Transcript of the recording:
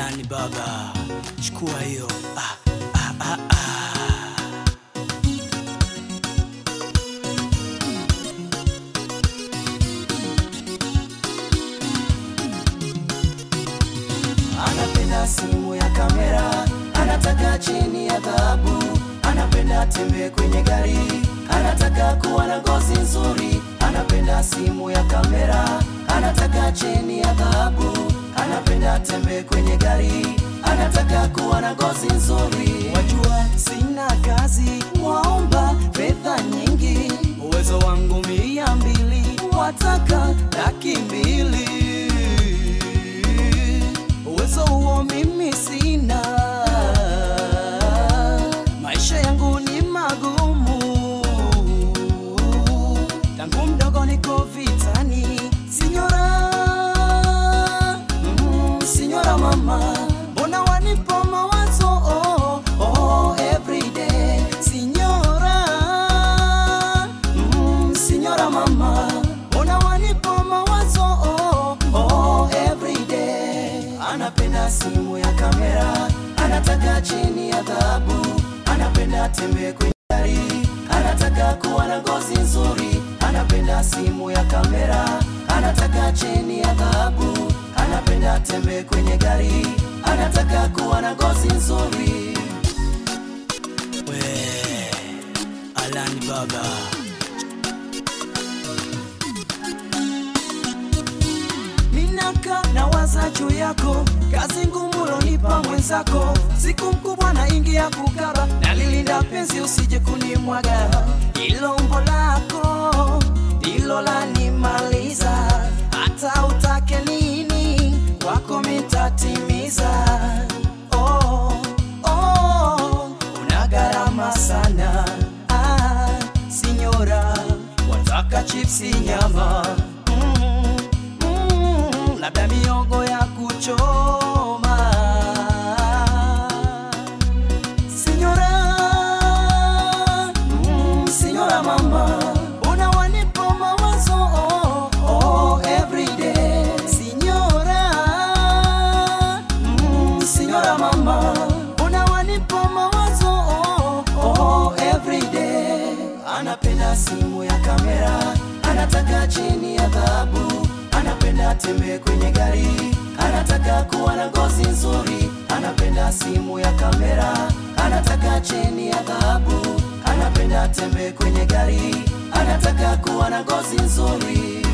Alani baba, chukua hiyo. Ah, ah, ah, ah. anapenda simu ya kamera, anataka cheni ya dhahabu, anapenda tembe kwenye gari, anataka kuwa na ngozi nzuri, anapenda simu ya kamera, anataka cheni ya dhahabu, anapenda tembe kwenye gari, anataka kuwa na ngozi nzuri. Wajua sina kazi, waomba fedha nyingi, uwezo wangu mia mbili, wataka laki mbili uwezo huo mimi sina, maisha yangu ni magumu, tangu mdogo niko vitani, sinyora mm, sinyora mama, mbona wanipa mawazo oh, oh, everyday sinyora mm, sinyora mama, mbona wanipa mawazo oh, oh, everyday anapenda simu ya kamera, anataka cheni ya dhahabu, anapenda tembe kwenye gari, anataka kuwa na ngozi nzuri, anapenda simu ya kamera, anataka cheni ya dhahabu, anapenda tembe kwenye gari, anataka kuwa na ngozi nzuri. We, Alani baba. Minaka na waza juu yako, kazi ngumu lonipa mwenzako, siku mkubwa na ingi ya kukaba, nalilinda penzi usije kunimwaga, ilo umbo lako ndilo lanimaliza, hata utake nini wako mitatimiza. Oh, oh, una gharama sana ah, sinyora, wataka chipsi nyama mm, mm, labda miogo ya kuchoma Sinyora, mm, sinyora mama, una wanipa mawazo oh, oh, everyday. Sinyora, mm, sinyora mama, una wanipa mawazo oh, oh, everyday. Anapenda simu ya kamera, anataka cheni ya dhahabu, anapenda tembe kwenye gari, anataka kuwa na ngozi nzuri, anapenda simu ya kamera, anataka cheni ya dhahabu, anapenda tembe kwenye gari, anataka kuwa na ngozi nzuri.